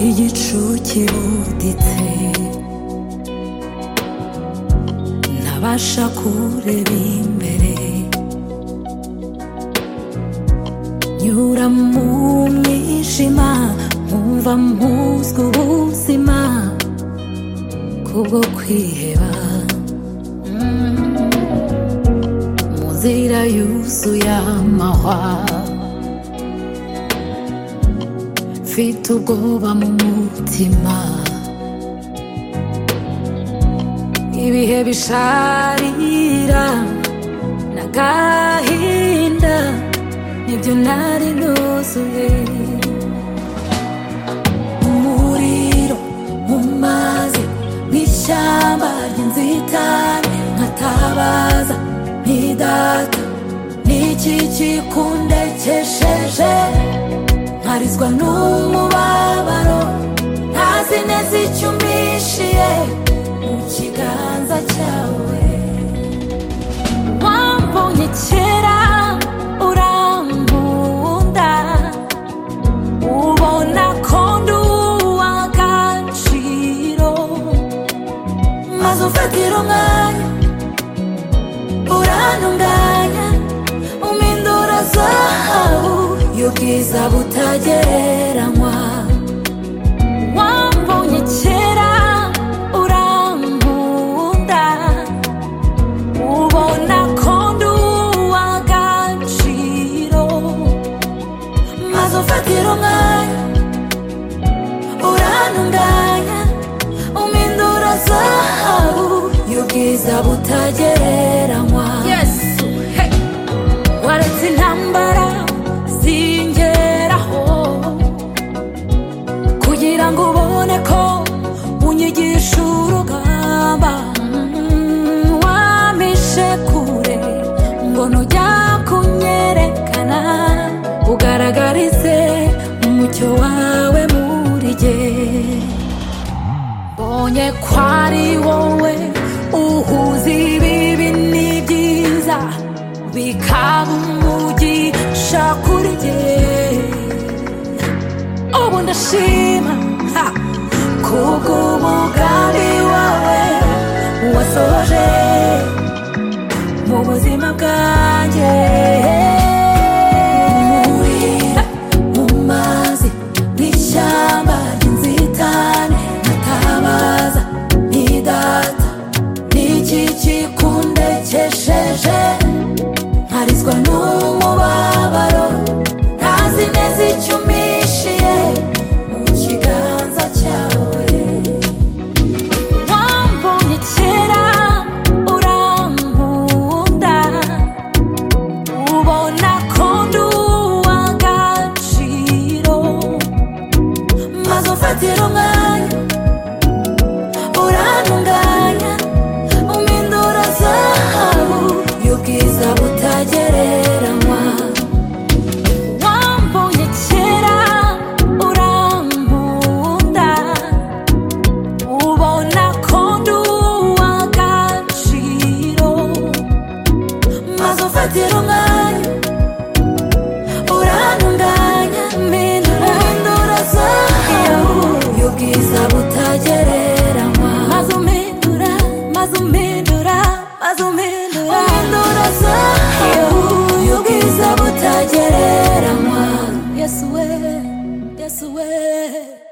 відчуттів дітей, на ваша куреві мерей. Nyura mu mwijima nkumva muzwi ubuzima kubwo kwiheba Mm. mu nzira yuzuye amahwa mfite ubwoba mu mutima ibihe bisharira n'agahinda nibyo nari nuzuye umuriro mu mazi mu ishyamba ry'inzitane nkatabaza ntidata niki kikundekesheje nkarizwa n'umubabaro ntazi neza icyo umpishiye mu kiganza cyawe wambonye kera urambunda ubona ko ndi uw'agaciro maze ufatira umwanya urantunganya umpindura zahabu y'ubwiza butagereranywa wambonye kera urambunda ubona ko ndi uw'agaciro maze ufatira umwanya urantunganya umpindura zahabu y'ubwiza butagereranywa yesu hey. waretse intambara zingeraho kugira ngo ubone ko unyigisha urugamba Mm, wampishe kure ngo nujya kunyerekana ugaragarize umucyo wawe muri jye mbonye ko ari wowe uhuza ibibi n'ibyiza bikaba umugisha kuri jye ubu ndashima ha, kubw'umugambi wawe wasoje mu buzima bwanjye umuriro mu mazi n'ishyamba ry'inzitane ntatabaza ntidata niki kikundekesheje nkarizwa n'umubabaro ntazi neza icyo umpishiye mu kiganza cyawe wambonye kera urankunda ubona ko ndi uw'agaciro maze ufatira umwanya urantunganya umpindura zahabu y'ubwiza butagereranywa wambonye kera urankunda ubona ko ndi uw'agaciro maze ufatira umwanya urantunganya mpindura mpindura zahabu y'ubwiza butagereranywa maze umpindura maze umpindura maze umpindura umpindura zahabu y'ubwiza butagereranywa yesu we yesu we